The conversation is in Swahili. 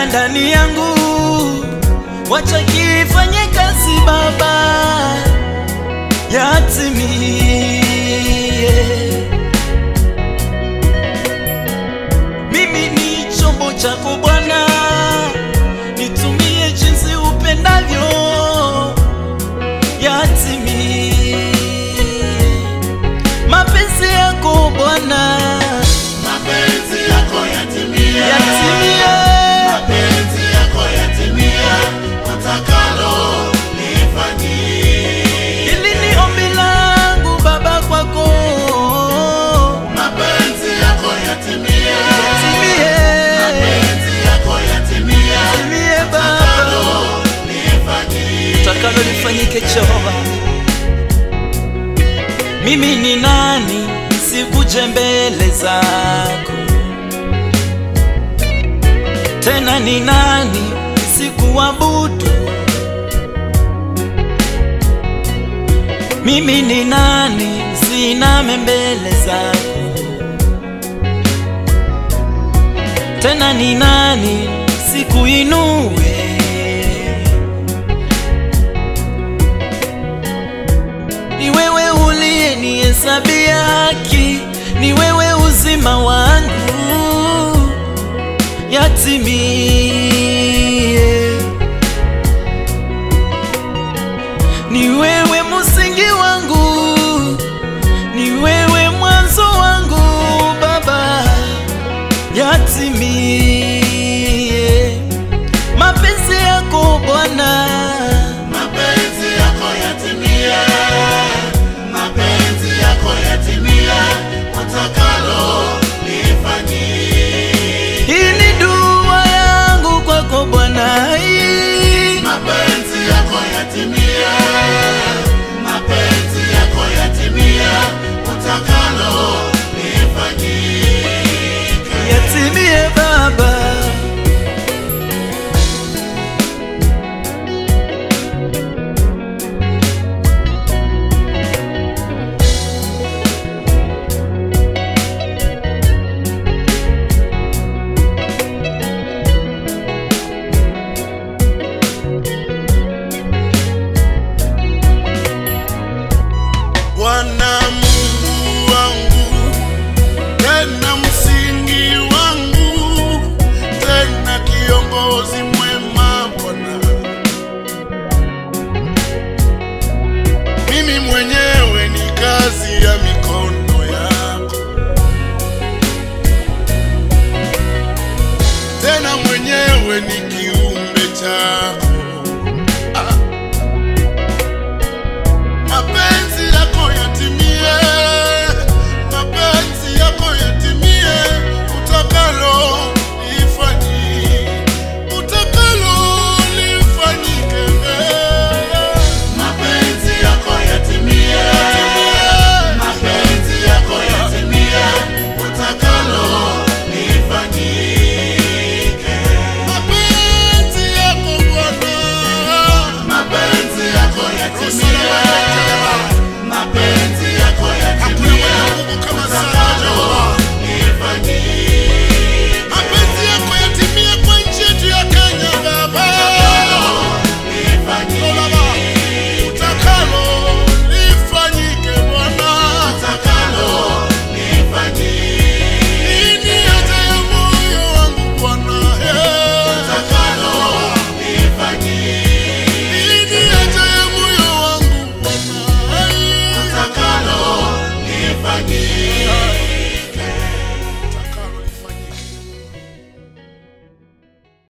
ndani yangu, wacha kifanye kazi Baba, yatimie. Mimi ni chombo chako Bwana, nitumie jinsi upendavyo, yatimie mapenzi yako Bwana, Mapenzi yako yatimia, yatimie. mapenzi yako yatimia, utakalo lifanyie. Hili ni ombi langu Baba kwako, Mapenzi yako yatimia, yatimie, mapenzi yako yatimia, yatimie Baba, utakalo lifanyie. utakalo lifanyike Jehova. Mimi ni nani sikuje mbele zako tena, ni nani sikuabudu? Mimi ni nani siname mbele zako tena, ni nani sikuinue? Ni wewe uliyenihesabia haki, ni wewe uzima wangu, yatimie. Ni wewe msingi wangu, ni wewe mwanzo wangu Baba, yatimie. Mapenzi yako Bwana Mapenzi yako yatimia, mapenzi yako yatimia, utakalo lifanyie. Hii ni dua yangu kwako Bwana, hii Mapenzi yako yatimia, mapenzi yako yatimia, utakalo lifanyike. yatimie Baba. Bwana Mungu wangu, tena msingi wangu, tena kiongozi mwema Bwana. Mimi mwenyewe ni kazi ya mikono yako, tena mwenyewe ni kiumbe chako.